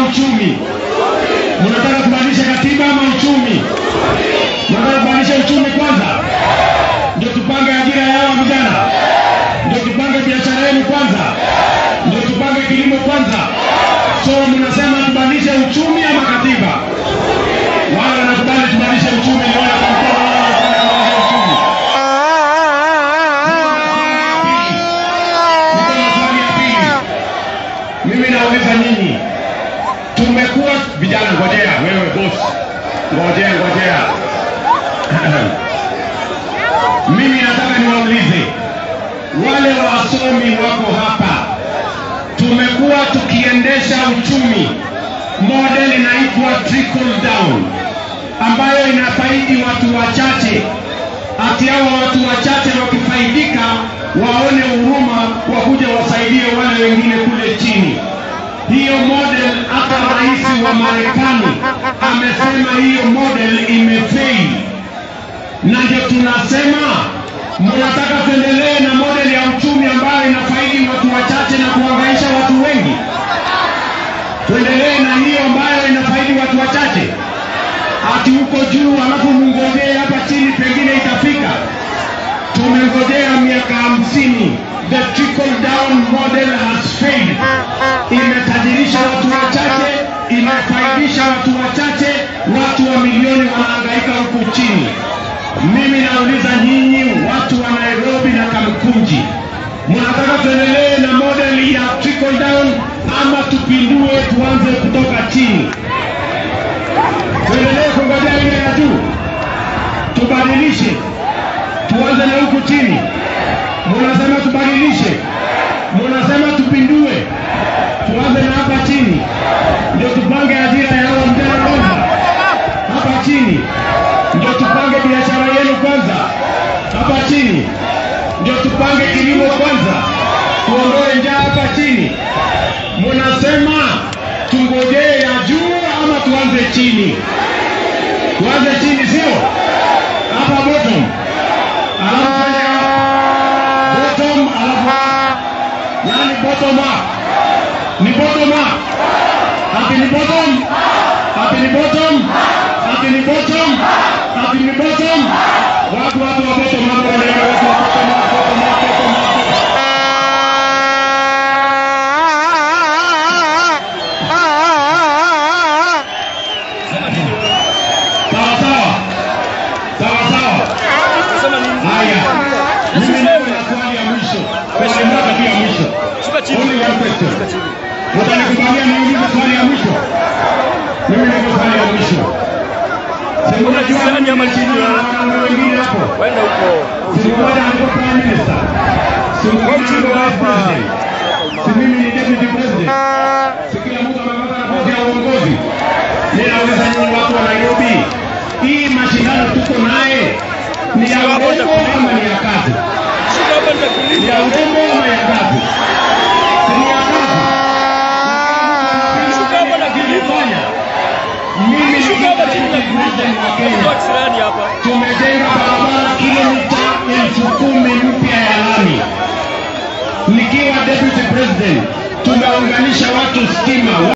uchumi? Mnataka kubadilisha katiba ama uchumi? Mnataka kubadilisha uchumi kwanza, ndio tupange ajira ya hawa vijana, ndio tupange biashara yenu kwanza, ndio tupange kilimo kwanza. So mnasema tubadilishe uchumi ama katiba? Wale wanakubali tubadilishe uchumi, nione kwa mkono wale wanasema tubadilishe uchumi. Niko na swali ya pili. Mimi nauliza nyinyi, tumekuwa vijana, ngojea wewe boss, ngojea ngojea. Mimi nataka niwaulize wale wasomi wako hapa, tumekuwa tukiendesha uchumi model inaitwa trickle down, ambayo inafaidi watu wachache, ati hawa watu wachache wakifaidika waone huruma wakuja wasaidie wale wengine kule chini. Hiyo model hata rais wa Marekani amesema hiyo model imefail, na ndio tunasema mnataka tuendelee na model ya uchumi ambayo inafaidi watu wachache na kuhangaisha watu wengi. Tuendelee na hiyo ambayo inafaidi watu wachache, ati huko juu alafu mngojee hapa chini, pengine itafika. Tumengojea miaka hamsini. The trickle down model has failed. Imetajirisha watu wachache, imefaidisha watu wachache, watu wa milioni wanahangaika huku chini. Mimi nauliza nyinyi watu wa Nairobi na Kamkunji, mnataka tuendelee na model ya trickle down ama tupindue tuanze kutoka chini? Tuendelee kungojea ile ya juu, tubadilishe, tuanze na huku chini. Munasema tubadilishe, munasema tupindue, tuanze na hapa chini, ndio tupange ajira ya hawa vijana kwanza hapa chini, ndio tupange biashara yenu kwanza hapa chini, ndio tupange kilimo kwanza, tuondoe njaa hapa chini. Munasema tungojee ya juu ama tuanze chini? Tuanze chini, sio hapa bottom, alafu twende bottom, alafu yani bottom up, ni bottom up, ati ni bottom, ati ni bottom, ati ni bottom, ati ni bottom. Watu watu wa bottom up wanaenda watu wa bottom up, bottom up, bottom up. Sawa sawa, sawa sawa. Haya, mimi niko na swali ya mwisho, swali moja tu ya mwisho. Only one question. Mtanikubalia niulize swali ya mwisho? Mimi niko swali ya mwisho. Si mnajua Sani ama chini ya- wanaume wengine hapo? Wenda huko. Si mmoja alikuwa prime minister? Si mwingine alikuwa vice president? Si mimi ni deputy president? Si kila mtu amepata nafasi ya uongozi? Ninauliza nyinyi watu wa Nairobi, hii mashindano tuko naye ni ya urembo ama ni ya kazi? Shuka hapa Ni nitakuuliza. ya urembo ama ya kazi? Si ni ya kazi? Shuka hapa na kilimo. Fanya. Mimi ni Shuka hapa chini na deputy president wa kilimo. Kenya. Box fulani hapa. tumejenga barabara kilomita elfu kumi mpya ya lami. Nikiwa deputy president, tumeunganisha watu stima.